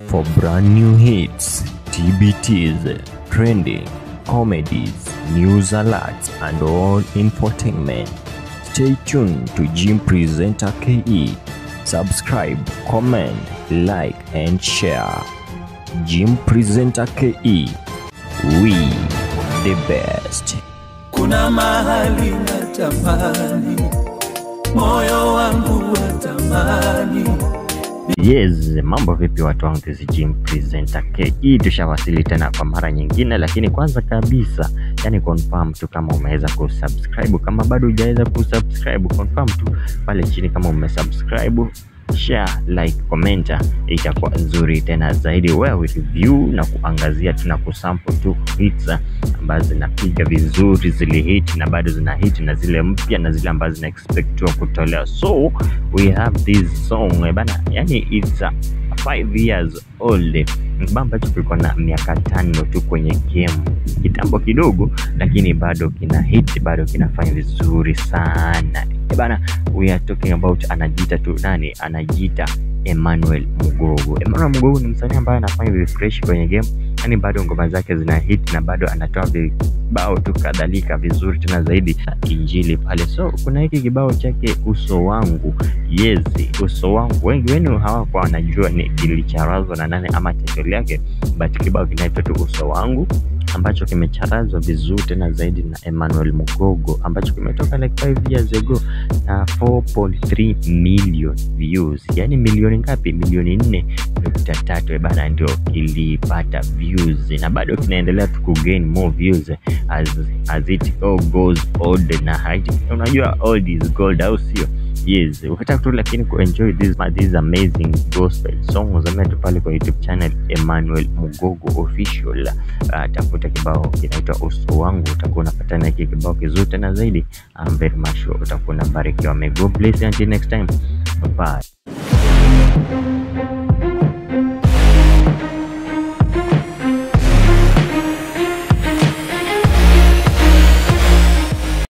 For brand new hits, TBTs, trending, comedies, news alerts, and all infotainment, stay tuned to Jim Presenter KE. Subscribe, comment, like, and share. Jim Presenter KE. We the best. Kuna mahali natamani, moyo wangu watamani. Yes, mambo vipi watu wangu, this is Jim Presenter KE. Tushawasili tena kwa mara nyingine, lakini kwanza kabisa, yani confirm tu kama umeweza kusubscribe. Kama bado hujaweza kusubscribe, confirm tu pale chini kama umesubscribe share like commenta itakuwa nzuri tena zaidi where we review na kuangazia tu na kusample tu hits ambazo zinapiga vizuri zile hit na bado zina hit na zile mpya na zile ambazo zina expectiwa kutolewa so we have this song eh, bana yani it's a five years old kibao ambacho kilikuwa na miaka tano tu kwenye game kitambo kidogo lakini bado kina hit bado kinafanya vizuri sana Eh, bana we are talking about anajiita tu nani anajiita Emmanuel Mugogo. Emmanuel Mugogo ni msanii ambaye anafanya refresh kwenye game, yani bado ngoma zake zina hit na bado anatoa vibao tu kadhalika vizuri tena zaidi injili pale. So kuna hiki kibao chake uso wangu, yes, uso wangu. Wengi wenu hawakuwa wanajua ni kilicharazwa na nane ama title yake, but kibao kinaitwa tu uso wangu ambacho kimecharazwa vizuri tena zaidi na Emmanuel Mugogo ambacho kimetoka like 5 years ago na 4.3 million views, yani milioni ngapi? Milioni nne nukta tatu bana, ndio kilipata views na bado kinaendelea tu kugain more views as, as it all goes old na height. Unajua old is gold, au sio? Yes, ukitaka tu lakini kuenjoy this, this amazing gospel songs ametu pale kwa YouTube channel Emmanuel Mugogo official. Uh, tafuta kibao kinaitwa uso wangu, utakuwa unapatana hiki kibao kizuri tena zaidi. I'm very much sure utakuwa unabarikiwa. May God bless you until next time. Bye.